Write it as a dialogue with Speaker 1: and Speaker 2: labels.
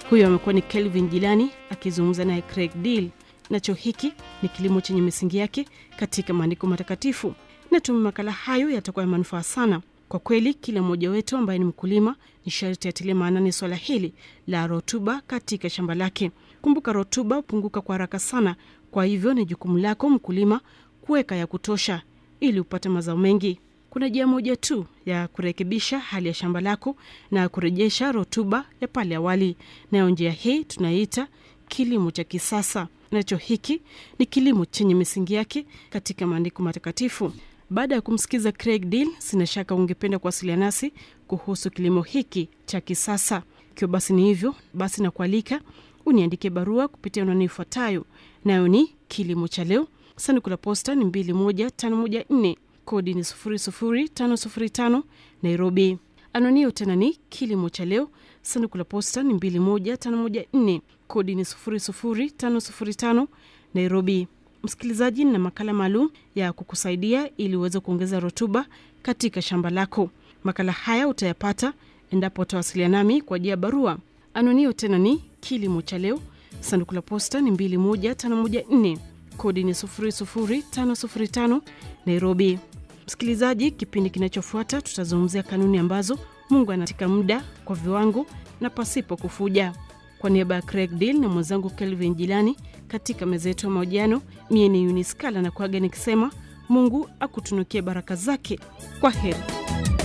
Speaker 1: Huyo amekuwa ni Kelvin Jilani akizungumza naye Craig Deal. Nacho hiki ni kilimo chenye misingi yake katika maandiko matakatifu. Natumai makala hayo yatakuwa ya manufaa sana. Kwa kweli, kila mmoja wetu ambaye ni mkulima ni sharti atilie maanani swala hili la rutuba katika shamba lake. Kumbuka, rutuba hupunguka kwa haraka sana, kwa hivyo ni jukumu lako mkulima kuweka ya kutosha ili upate mazao mengi. Kuna njia moja tu ya kurekebisha hali ya shamba lako na kurejesha rutuba ya pale awali, nayo njia hii tunaiita kilimo cha kisasa. Nacho hiki ni kilimo chenye misingi yake katika maandiko matakatifu. Baada ya kumsikiza Craig Deal, sina shaka ungependa kuwasiliana nasi kuhusu kilimo hiki cha kisasa. Ikiwa basi ni hivyo, basi nakualika uniandike barua kupitia anwani ifuatayo, nayo ni kilimo cha leo, sanduku la posta ni 21514 kodi ni 00505 Nairobi. Anwani hiyo tena ni kilimo cha leo, sanduku la posta ni 21514 kodi ni 00505 Nairobi. Msikilizaji, na makala maalum ya kukusaidia ili uweze kuongeza rutuba katika shamba lako. Makala haya utayapata endapo utawasiliana nami kwa njia ya barua. Anwani hiyo tena ni kilimo cha leo, sanduku la posta ni 21514 kodi ni 00505 Nairobi. Msikilizaji, kipindi kinachofuata tutazungumzia kanuni ambazo Mungu anatika muda kwa viwango na pasipo kufuja. Kwa niaba ya Craig Deal na mwenzangu Kelvin Jilani katika meza yetu ya mahojiano, mie ni Uniskala na kuaga nikisema Mungu akutunukie baraka zake. Kwa heri.